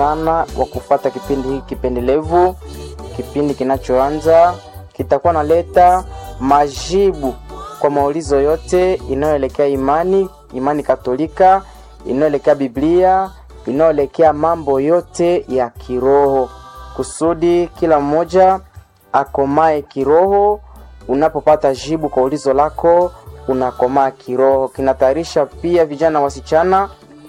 sana wa kufuata kipindi hiki kipendelevu, kipindi kinachoanza kitakuwa naleta majibu kwa maulizo yote inayoelekea imani, imani Katolika, inayoelekea Biblia, inayoelekea mambo yote ya kiroho, kusudi kila mmoja akomae kiroho. Unapopata jibu kwa ulizo lako, unakomaa kiroho. Kinatayarisha pia vijana wasichana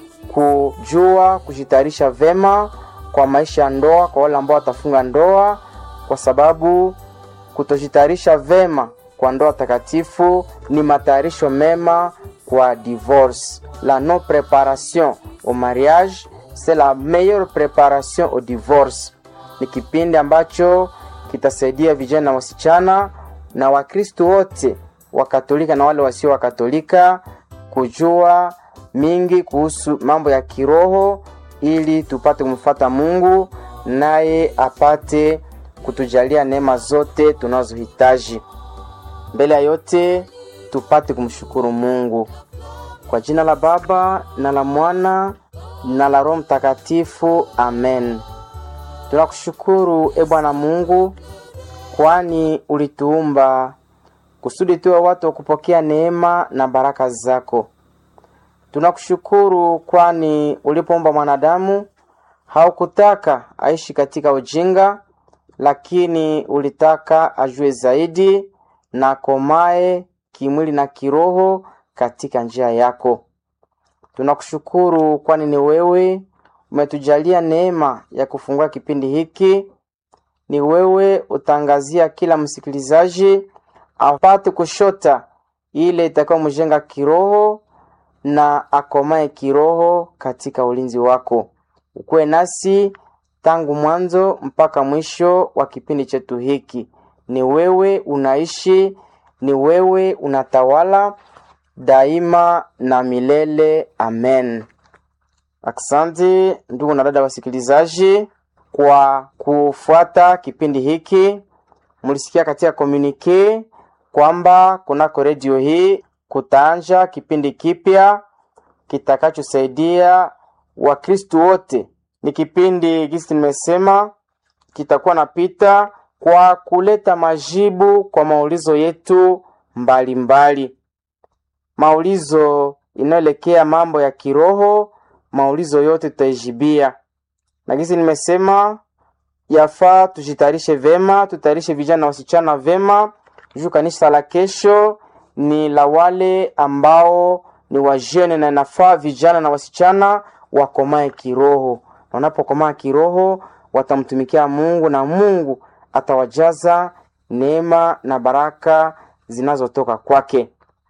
kujua kujitayarisha vema kwa maisha ya ndoa, kwa wale ambao watafunga ndoa, kwa sababu kutojitayarisha vema kwa ndoa takatifu ni matayarisho mema kwa divorce. La non préparation au mariage c'est la meilleure préparation au divorce. Ni kipindi ambacho kitasaidia vijana wasichana na Wakristo wote Wakatolika na wale wasio Wakatolika kujua mingi kuhusu mambo ya kiroho ili tupate kumfuata Mungu naye apate kutujalia neema zote tunazohitaji. Mbele ya yote tupate kumshukuru Mungu kwa jina la Baba na la Mwana na la Roho Mtakatifu, amen. Tunakushukuru e Bwana Mungu, kwani ulituumba kusudi tuwe watu wa kupokea neema na baraka zako. Tunakushukuru kwani ulipoumba mwanadamu haukutaka aishi katika ujinga, lakini ulitaka ajue zaidi na komae kimwili na kiroho katika njia yako. Tunakushukuru kwani ni wewe umetujalia neema ya kufungua kipindi hiki. Ni wewe utangazia kila msikilizaji apate kushota ile itakayomjenga kiroho na akomae kiroho katika ulinzi wako. Ukuwe nasi tangu mwanzo mpaka mwisho wa kipindi chetu hiki. Ni wewe unaishi, ni wewe unatawala daima na milele. Amen. Aksanti ndugu na dada wasikilizaji, kwa kufuata kipindi hiki. Mulisikia katika komunike kwamba kunako redio hii kutaanja kipindi kipya kitakachosaidia Wakristu wote. Ni kipindi gisi nimesema kitakuwa napita kwa kuleta majibu kwa maulizo yetu mbalimbali mbali. Maulizo inayoelekea mambo ya kiroho, maulizo yote tutaijibia, na gisi nimesema yafaa tujitayarishe vema, tutayarishe vijana wasichana vema juu kanisa la kesho ni la wale ambao ni wajene, na inafaa vijana na wasichana wakomae kiroho, na wanapokomaa kiroho watamtumikia Mungu na Mungu atawajaza neema na baraka zinazotoka kwake.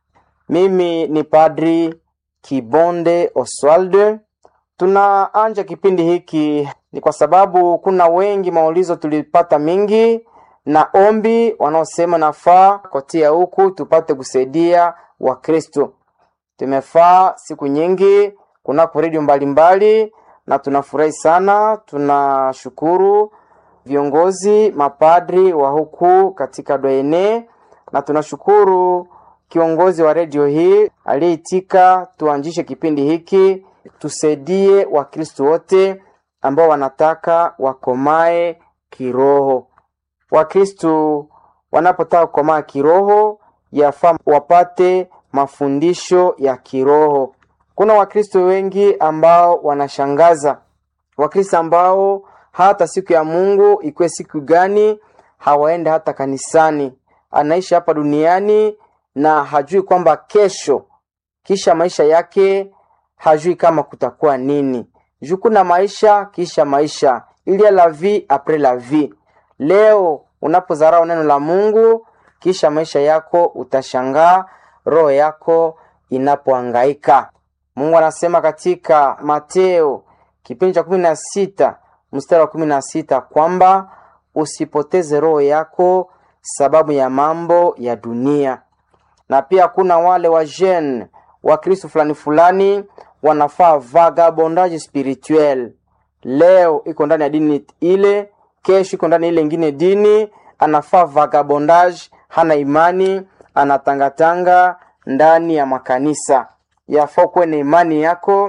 Mimi ni Padri Kibonde Oswaldo. Tunaanja kipindi hiki ni kwa sababu kuna wengi maulizo tulipata mingi na ombi wanaosema nafaa kotia huku tupate kusaidia Wakristo. Tumefaa siku nyingi kunako redio mbalimbali na tunafurahi sana. Tunashukuru viongozi mapadri wa huku katika Dwayene na tunashukuru kiongozi wa redio hii aliyeitika tuanzishe kipindi hiki, tusaidie Wakristo wote ambao wanataka wakomae kiroho. Wakristo wanapotaka kukomaa kiroho, yafaa wapate mafundisho ya kiroho. Kuna Wakristo wengi ambao wanashangaza, Wakristo ambao hata siku ya Mungu ikuwe siku gani hawaende hata kanisani. Anaishi hapa duniani na hajui kwamba kesho, kisha maisha yake hajui kama kutakuwa nini. Juu kuna maisha kisha maisha, il y a la vie après la vie. Leo unapozarau neno la Mungu, kisha maisha yako utashangaa, roho yako inapohangaika. Mungu anasema katika Mateo kipindi cha kumi na sita mstari wa kumi na sita kwamba usipoteze roho yako sababu ya mambo ya dunia. Na pia kuna wale wa jeune wa Kristo fulani fulani wanafaa vagabondage spirituel. Leo iko ndani ya dini ile, kesho iko ndani ile ingine dini, anafaa vagabondage, hana imani, anatangatanga ndani ya makanisa. Yafaa kuwe na imani yako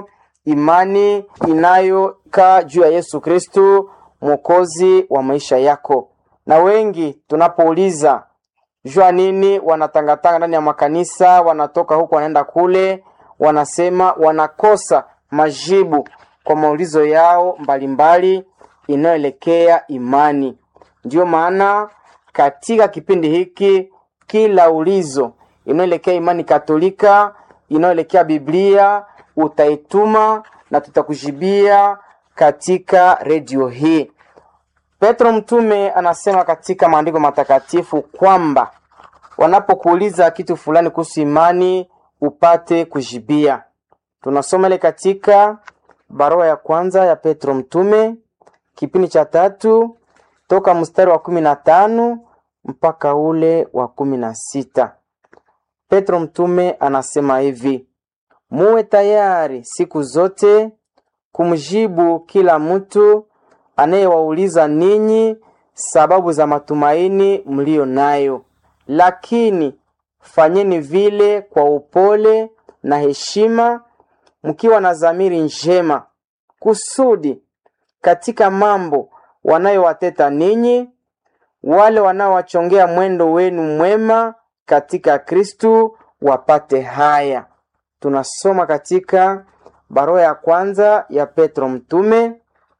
imani inayokaa juu ya Yesu Kristu mwokozi wa maisha yako. Na wengi tunapouliza jua nini, wanatangatanga ndani ya makanisa, wanatoka huku wanaenda kule, wanasema wanakosa majibu kwa maulizo yao mbalimbali inayoelekea imani. Ndiyo maana katika kipindi hiki kila ulizo inayoelekea imani Katolika, inayoelekea Biblia utaituma na tutakujibia katika redio hii. Petro mtume anasema katika maandiko matakatifu kwamba wanapokuuliza kitu fulani kuhusu imani upate kujibia. Tunasoma ile katika barua ya kwanza ya Petro mtume kipindi cha tatu toka mstari wa kumi na tano mpaka ule wa kumi na sita. Petro mtume anasema hivi: muwe tayari siku zote kumjibu kila mtu anayewauliza ninyi sababu za matumaini mliyo nayo, lakini fanyeni vile kwa upole na heshima, mkiwa na dhamiri njema, kusudi katika mambo wanayowateta ninyi, wale wanaowachongea mwendo wenu mwema katika Kristu wapate haya. Tunasoma katika barua ya kwanza ya Petro mtume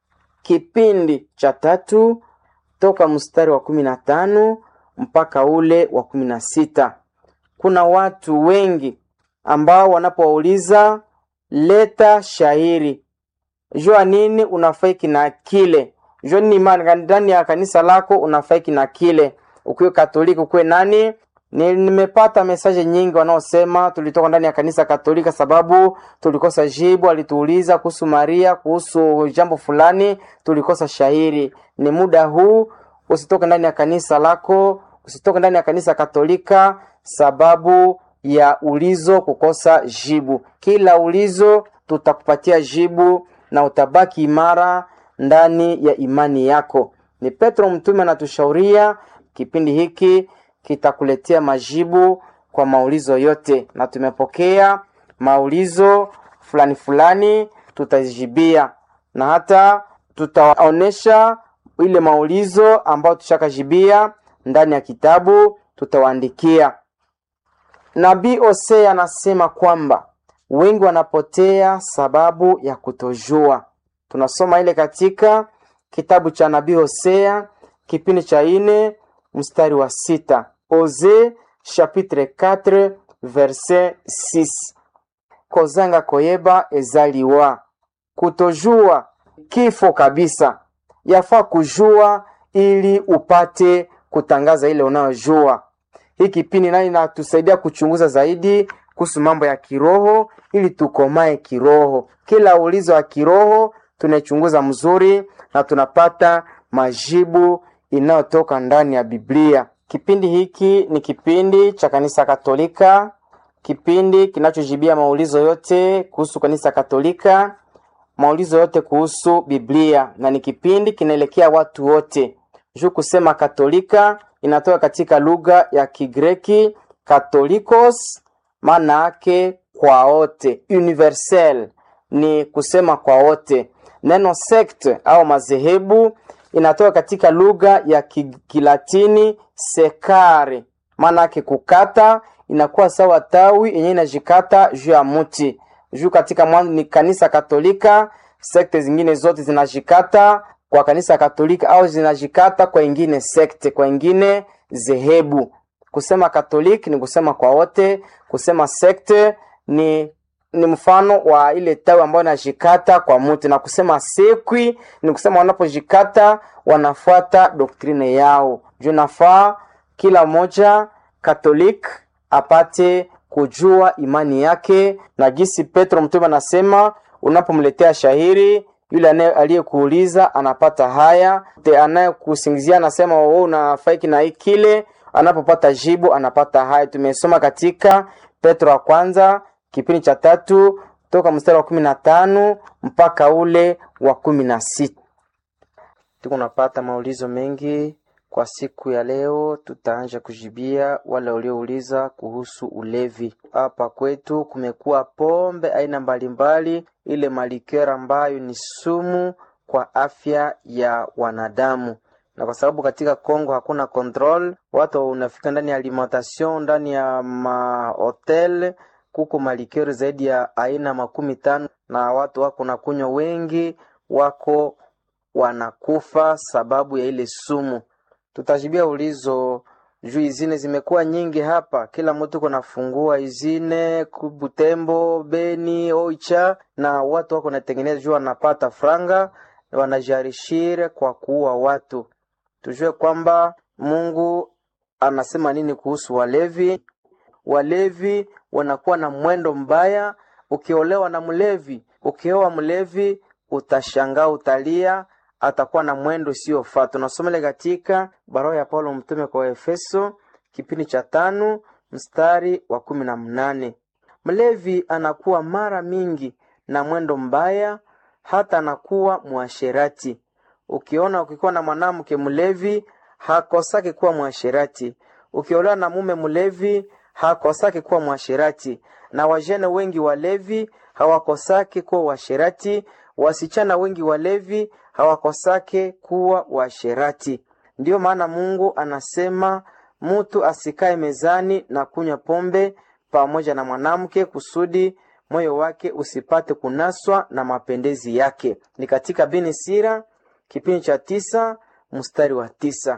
kipindi cha tatu toka mstari wa kumi na tano mpaka ule wa kumi na sita. Kuna watu wengi ambao wanapowauliza leta shairi, jua nini unafaiki na kile, jua nini imani ndani ya kanisa lako unafaiki na kile, ukiwe Katoliki ukuwe nani ni, nimepata mesaje nyingi wanaosema tulitoka ndani ya kanisa Katolika sababu tulikosa jibu. Alituuliza kuhusu Maria, kuhusu jambo fulani, tulikosa shairi. Ni muda huu, usitoke ndani ya kanisa lako, usitoke ndani ya kanisa Katolika sababu ya ulizo kukosa jibu. Kila ulizo tutakupatia jibu na utabaki imara ndani ya imani yako. Ni Petro mtume anatushauria kipindi hiki kitakuletea majibu kwa maulizo yote, na tumepokea maulizo fulani fulani, tutazijibia na hata tutaonesha ile maulizo ambayo tushakajibia ndani ya kitabu, tutawaandikia. Nabii Hosea anasema kwamba wengi wanapotea sababu ya kutojua. Tunasoma ile katika kitabu cha nabii Hosea kipindi cha ine mstari wa sita. Ose chapitre 4 verset 6. Kozanga koyeba ezaliwa, kutojua kifo kabisa. Yafaa kujua ili upate kutangaza ile unayojua. Hii kipindi nani natusaidia kuchunguza zaidi kuhusu mambo ya kiroho, ili tukomae kiroho. Kila ulizo wa kiroho tunaichunguza mzuri na tunapata majibu inayotoka ndani ya Biblia. Kipindi hiki ni kipindi cha kanisa Katolika, kipindi kinachojibia maulizo yote kuhusu kanisa Katolika, maulizo yote kuhusu Biblia, na ni kipindi kinaelekea watu wote. Juu kusema Katolika inatoka katika lugha ya Kigreki Katholikos, maana yake kwa wote, universel ni kusema kwa wote. Neno sect au madhehebu inatoka katika lugha ya Kilatini sekare, maana yake kukata, inakuwa sawa tawi yenye inajikata juu ya mti. Juu katika mwanzo ni kanisa Katolika, sekte zingine zote zinajikata kwa kanisa Katolika au zinajikata kwa ingine sekte, kwa ingine zehebu. Kusema Katoliki ni kusema kwa wote, kusema sekte ni ni mfano wa ile tawi ambayo inajikata kwa mti, na kusema sekwi ni kusema wanapojikata wanafuata doktrine yao. Juu nafaa kila mmoja Katolik apate kujua imani yake, na jinsi Petro mtume anasema, unapomletea shahiri yule aliyekuuliza anapata haya, anayekusingizia anasema wewe unafaiki na kile, anapopata jibu anapata haya. Tumesoma katika Petro wa kwanza kipindi cha tatu toka mstari wa kumi na tano mpaka ule wa kumi na sita. Tuko napata maulizo mengi kwa siku ya leo. Tutaanja kujibia wale waliouliza kuhusu ulevi. Hapa kwetu kumekuwa pombe aina mbalimbali ile malikera ambayo ni sumu kwa afya ya wanadamu na kwa sababu katika Kongo hakuna control, watu unafika ndani ya alimentation, ndani ya mahotel kuko malikeri zaidi ya aina makumi tano na watu wako na kunywa wengi wako wanakufa sababu ya ile sumu. Tutajibia ulizo juu izine zimekuwa nyingi hapa, kila mtu kunafungua izine Butembo, Beni, Oicha, na watu wako natengeneza juu wanapata franga, wanajarishire kwa kuua watu. Tujue kwamba Mungu anasema nini kuhusu walevi. Walevi wanakuwa na mwendo mbaya. Ukiolewa na mlevi, ukioa mlevi, utashangaa, utalia, atakuwa na mwendo usiofaa. Tunasomele katika barua ya Paulo mtume kwa Efeso kipindi cha tano mstari wa kumi na mnane. Mlevi anakuwa mara mingi na mwendo mbaya, hata anakuwa mwasherati. Ukiona ukikuwa na mwanamke mlevi, hakosaki kuwa mwasherati. Ukiolewa na mume mlevi, hakosaki kuwa mwasherati. Na wajene wengi walevi hawakosaki kuwa washerati. Wasichana wengi walevi hawakosake kuwa washerati. Ndiyo maana Mungu anasema mutu asikae mezani na kunywa pombe pamoja na mwanamke, kusudi moyo wake usipate kunaswa na mapendezi yake. Ni katika Bini Sira kipindi cha tisa mstari wa tisa.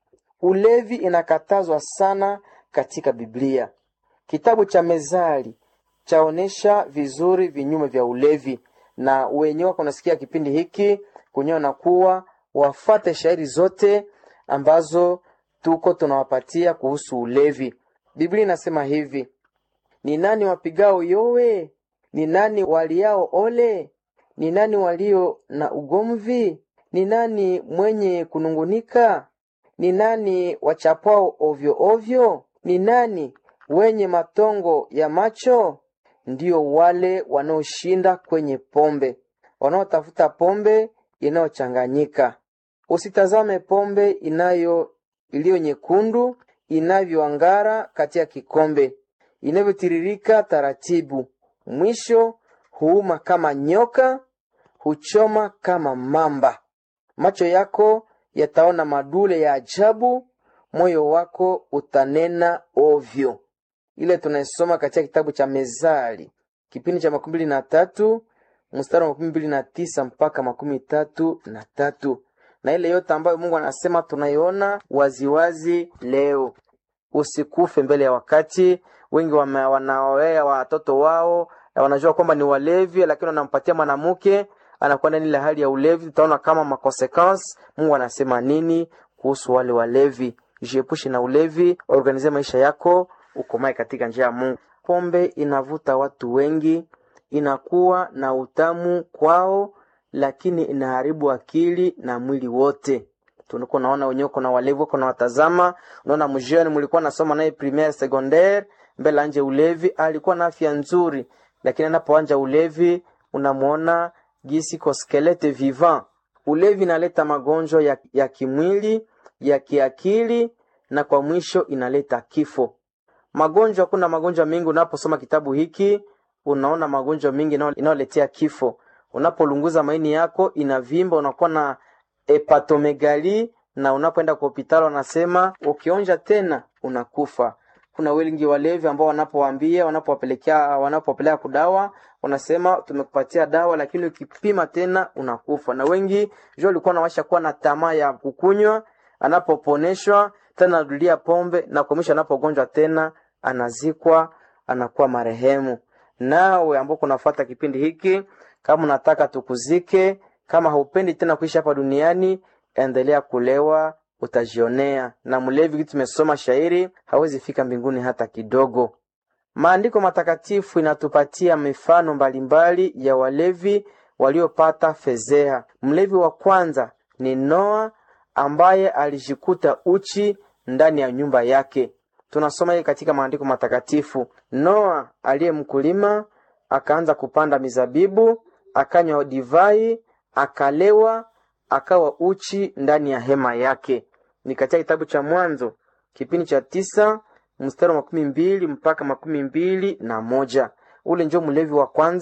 Ulevi inakatazwa sana katika Biblia. Kitabu cha Mezali chaonesha vizuri vinyume vya ulevi, na wenyewe wako nasikia kipindi hiki kunyewe na kuwa wafate shairi zote ambazo tuko tunawapatia kuhusu ulevi. Biblia inasema hivi: ni nani wapigao yowe? Ni nani waliao ole? Ni nani walio na ugomvi? Ni nani mwenye kunungunika? Ni nani wachapao ovyo ovyo? Ni nani wenye matongo ya macho? Ndiyo wale wanaoshinda kwenye pombe, wanaotafuta pombe inayochanganyika. Usitazame pombe inayo iliyo nyekundu inavyoangara katika kikombe, inavyotiririka taratibu, mwisho huuma kama nyoka, huchoma kama mamba. Macho yako yataona madule ya ajabu, moyo wako utanena ovyo. Ile tunaisoma katika kitabu cha Mezali kipindi cha makumi mbili na tatu mstari wa makumi mbili na tisa mpaka makumi tatu na tatu na ile yote ambayo Mungu anasema tunaiona waziwazi leo. Usikufe mbele ya wakati. Wengi wanaoea watoto wao na wanajua kwamba ni walevi, lakini wanampatia mwanamke anakuwa ndani ile hali ya ulevi. Tutaona kama makonsequence. Mungu anasema nini kuhusu wale walevi? Jiepushe na ulevi, organize maisha yako, ukomae katika njia ya Mungu. Pombe inavuta watu wengi, inakuwa na utamu kwao lakini inaharibu akili na mwili wote. Tunakuwa naona wenyewe kuna walevi wako na watazama, unaona mjeni mlikuwa nasoma naye primaire secondaire, mbele anje ulevi, alikuwa na afya nzuri, lakini anapoanja ulevi unamuona gisi ko skelete vivant. Ulevi inaleta magonjwa ya, ya kimwili, ya kiakili na kwa mwisho inaleta kifo. Magonjwa, kuna magonjwa mengi. Unaposoma kitabu hiki unaona magonjwa mengi inayoletea kifo unapolunguza maini yako inavimba, unakuwa na hepatomegali, na unapoenda kwa hospitali wanasema ukionja tena unakufa. Kuna wengi walevi ambao wanapowaambia, wanapowapelekea, wanapowapeleka kudawa, wanasema tumekupatia dawa, lakini ukipima tena unakufa. Na wengi jo walikuwa nawasha kuwa na tamaa ya kukunywa, anapoponeshwa tena arudia pombe, na kwa mwisho anapogonjwa tena anazikwa, anakuwa marehemu. Nawe ambao kunafuata kipindi hiki kama unataka tukuzike, kama haupendi tena kuishi hapa duniani, endelea kulewa, utajionea. Na mlevi, kitu tumesoma shairi, hawezi fika mbinguni hata kidogo. Maandiko matakatifu inatupatia mifano mbalimbali ya walevi waliopata fezea. Mlevi wa kwanza ni Noa ambaye alijikuta uchi ndani ya nyumba yake. Tunasoma hii katika maandiko matakatifu. Noa aliye mkulima akaanza kupanda mizabibu akanywa divai, akalewa, akawa uchi ndani ya hema yake. Ni katika kitabu cha Mwanzo kipindi cha tisa mstari wa makumi mbili mpaka makumi mbili na moja. Ule njo mlevi wa kwanza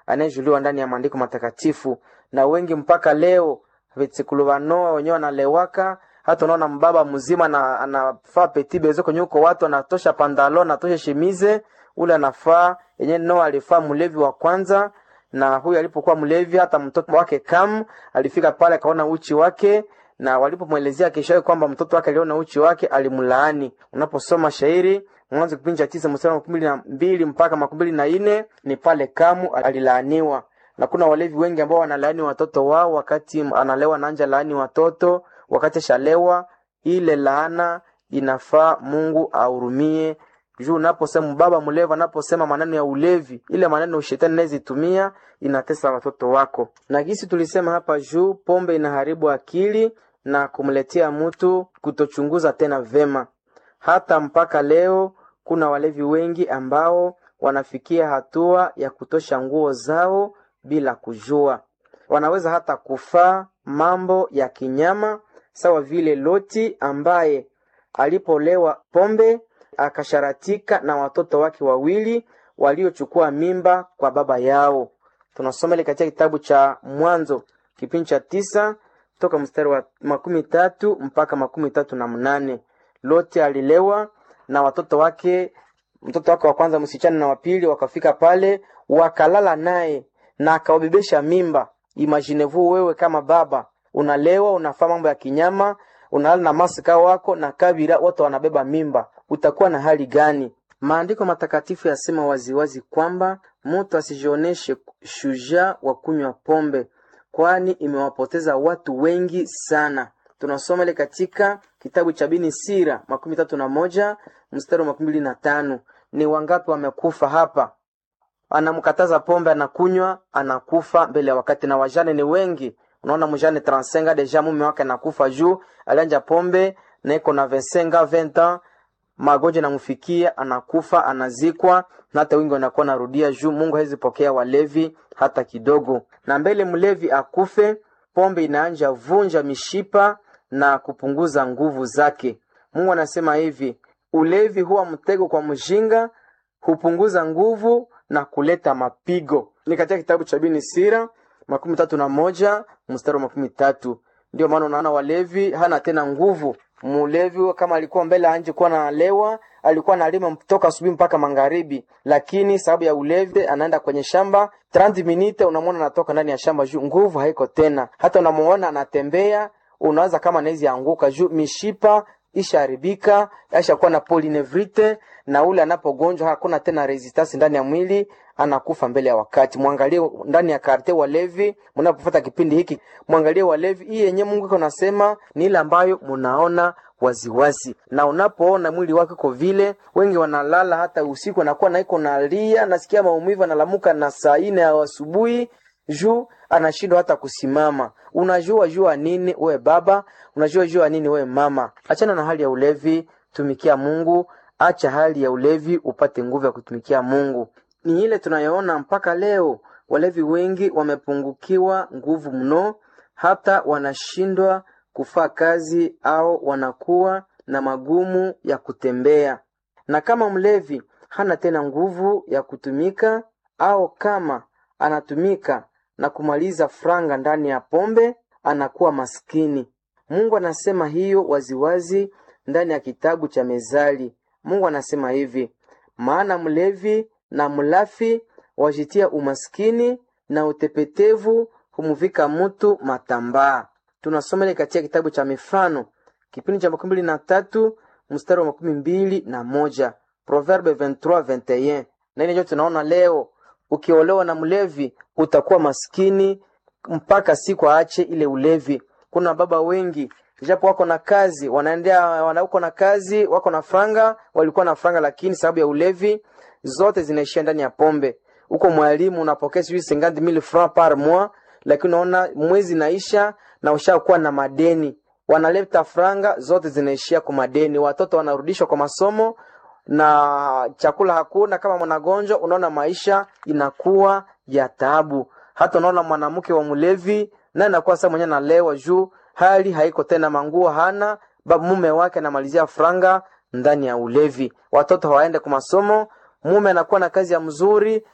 anayejuliwa ndani ya maandiko matakatifu, na wengi mpaka leo vitsikulu vanoa wenyewe wanalewaka. Hata unaona mbaba mzima na anafaa petit bezo kwenye uko watu anatosha pandalo anatosha shemize, ule anafaa yenyewe Noa alifaa mlevi wa kwanza na huyu alipokuwa mlevi, hata mtoto wake Kam alifika pale akaona uchi wake, na walipomwelezea keshoe kwamba mtoto wake aliona uchi wake, alimlaani. Unaposoma shairi Mwanzo kipindi cha tisa mstari wa makumi mbili na mbili mpaka makumi mbili na nne ni pale Kamu alilaaniwa, na kuna walevi wengi ambao wanalaani watoto wao wakati analewa na anja laani watoto wakati shalewa. Ile laana inafaa Mungu ahurumie juu unaposema baba mlevi anaposema maneno ya ulevi, ile maneno shetani anayezitumia inatesa watoto wako. Na gisi tulisema hapa juu, pombe inaharibu akili na kumletea mtu kutochunguza tena vema. Hata mpaka leo kuna walevi wengi ambao wanafikia hatua ya kutosha nguo zao bila kujua. Wanaweza hata kufaa mambo ya kinyama, sawa vile Loti ambaye alipolewa pombe akasharatika na watoto wake wawili waliochukua mimba kwa baba yao. Tunasoma ile katika kitabu cha Mwanzo kipindi cha tisa toka mstari wa makumi tatu mpaka makumi tatu na mnane. Loti alilewa na watoto wake, mtoto wake wa kwanza msichana na wa pili wakafika pale wakalala naye na akawabebesha mimba. Imaginevu wewe kama baba unalewa, unafaa mambo ya kinyama, unalala na masika wako na kabila wote wanabeba mimba, utakuwa na hali gani? Maandiko matakatifu yasema waziwazi kwamba mtu asijioneshe shujaa wa kunywa pombe, kwani imewapoteza watu wengi sana. Tunasoma ile katika kitabu cha Bini Sira makumi tatu na moja mstari wa makumi mbili na tano. Ni wangapi wamekufa hapa? Anamkataza pombe, anakunywa, anakufa mbele ya wakati, na wajane ni wengi. Unaona mjane transenga deja mume wake anakufa juu alianja pombe na iko na vesenga venta magonjwa namfikia, anakufa, anazikwa, na hata wingi wanakuwa narudia juu. Mungu hawezi pokea walevi hata kidogo, na mbele mlevi akufe, pombe inaanja vunja mishipa na kupunguza nguvu zake. Mungu anasema hivi, ulevi huwa mtego kwa mjinga, hupunguza nguvu na kuleta mapigo. Ni katika kitabu cha Bini Sira makumi tatu na moja mstari wa makumi tatu. Ndio maana unaona walevi hana tena nguvu. Mulevi kama alikuwa mbele anje kuwa nalewa, alikuwa analima toka asubuhi mpaka magharibi, lakini sababu ya ulevi anaenda kwenye shamba 30 minute, unamwona anatoka ndani ya shamba juu nguvu haiko tena. Hata unamuona anatembea, unaanza kama anaweza anguka juu mishipa ishaharibika, ashakuwa na polynevrite, na ule anapogonjwa hakuna tena resistance ndani ya mwili, anakufa mbele ya wakati. Mwangalie ndani ya karte walevi, mnapofuata kipindi hiki, mwangalie walevi. Hii yenye Mungu iko nasema ni ile ambayo mnaona waziwazi, na unapoona mwili wake uko vile, wengi wanalala hata usiku, anakuwa na iko nalia, nasikia maumivu, analamuka na saa ine ya asubuhi juu anashindwa hata kusimama. Unajua jua nini we baba? Unajua jua nini we mama? Achana na hali ya ulevi, tumikia Mungu. Acha hali ya ulevi upate nguvu ya kutumikia Mungu. Ni ile tunayoona mpaka leo, walevi wengi wamepungukiwa nguvu mno, hata wanashindwa kufaa kazi au wanakuwa na magumu ya kutembea. Na kama mlevi hana tena nguvu ya kutumika au kama anatumika na kumaliza franga ndani ya pombe, anakuwa maskini. Mungu anasema hiyo waziwazi ndani ya kitabu cha Mezali. Mungu anasema hivi, maana mlevi na mlafi wajitia umaskini na utepetevu humuvika mutu matambaa. Tunasoma ile katika kitabu cha Mifano kipindi cha makumi mbili na tatu mstari wa makumi mbili na moja Proverbe 23 21. Na ile ndio tunaona leo ukiolewa na mlevi utakuwa maskini mpaka siku aache ile ulevi. Kuna baba wengi japo wako na kazi, wanaendea wanauko na kazi, wako na franga, walikuwa na franga, lakini sababu ya ulevi zote zinaishia ndani ya pombe. Uko mwalimu unapokea sijui 50000 francs par mois, lakini unaona mwezi naisha na ushakuwa na madeni. Wanaleta franga zote zinaishia kwa madeni, watoto wanarudishwa kwa masomo na chakula hakuna. Kama mwanagonjwa, unaona maisha inakuwa ya taabu. Hata unaona mwanamke wa mlevi naye anakuwa sasa mwenyewe nalewa juu hali haiko tena, manguo hana, babu mume wake anamalizia franga ndani ya ulevi, watoto hawaende kwa masomo, mume anakuwa na kazi ya mzuri,